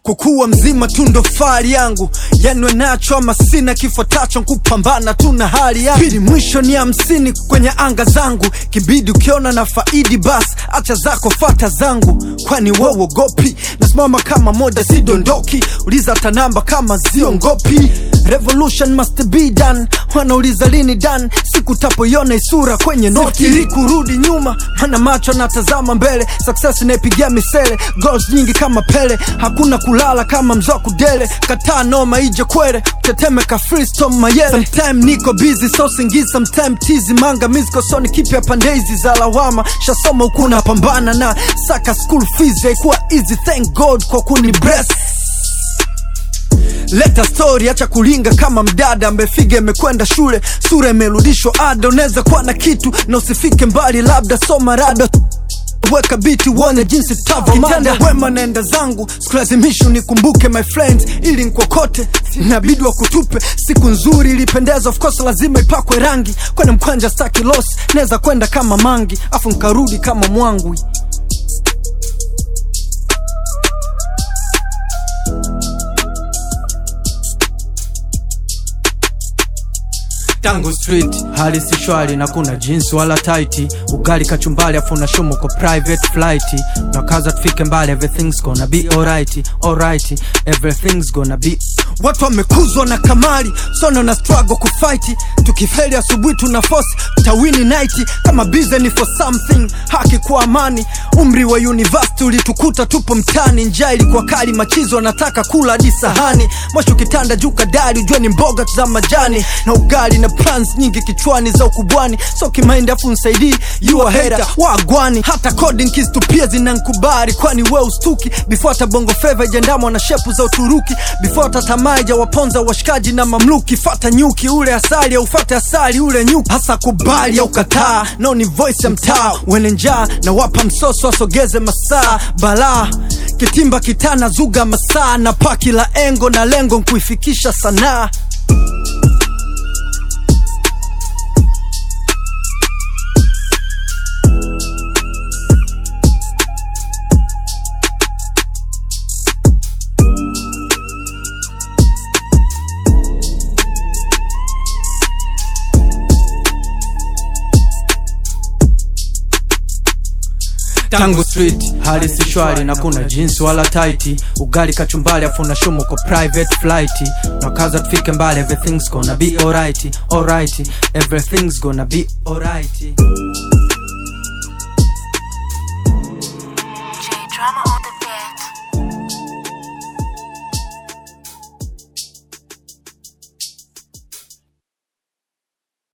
kukuwa mzima tu ndo fahari yangu yanwe nacho ama sina kifuatacho kupambana tu na hali yangu pili mwisho ni hamsini kwenye anga zangu kibidi ukiona na faidi bas acha zako fata zangu kwani wewogopi nasimama kama moja sidondoki uliza hata namba kama ziongopi revolution must be done wanauliza lini dan siku tapoiona isura kwenye noti ili kurudi nyuma mana macho natazama mbele success inaipigia misele goals nyingi kama pele hakuna kulala kama mzoku dele kataa noma ije kwere tetemeka freestone mayele sometime niko busy so singi sometime tizi manga misko soni kipya pande hizi za lawama shasoma huku napambana na saka school fees haikuwa easy thank god kwa kuni bless leta story acha kulinga kama mdada amefiga imekwenda shule sura imerudishwa ada unaweza kuwa na kitu na usifike mbali labda soma rada weka biti uone jinsi tavokitenda wema naenda zangu sikulazimishi unikumbuke my friends ili nkokote inabidi wa kutupe siku nzuri ilipendeza of course lazima ipakwe rangi kwene mkwanja staki los naweza kwenda kama mangi afu nkarudi kama mwangwi tangu street hali si shwari na kuna jeans wala taiti ugali kachumbali afu na shumu kwa private flight na kaza tufike mbali everything's gonna be alright alright everything's gonna be watu wamekuzwa na kamari sono na struggle kufight tukifeli asubuhi tuna force tawini night kama busy for something haki kwa amani umri wa university ulitukuta tupo mtani njaa ilikuwa kali machizo anataka kula hadi sahani mwisho kitanda juu kadari ujue ni mboga za majani na ugali na plans nyingi kichwani za ukubwani so kimaindi afu nsaidii yua hera wagwani hata coding keys tu pia zinankubari kwani we ustuki before hata bongo feva ijandamwa na shepu za uturuki before hata tamaa ijawaponza washikaji na mamluki fata nyuki ule asali au fata asali ule nyuki hasa kubali au kataa nao ni voice ya mtaa wene njaa na wapa msoso asogeze masaa balaa kitimba kitana zuga masaa na paki la engo na lengo nkuifikisha sanaa tangu street hali si shwari na kuna jeans wala taiti ugali kachumbali afu na shumu kwa private flight na kaza tufike mbali everything's gonna be alright alright everything's gonna be alright J drama on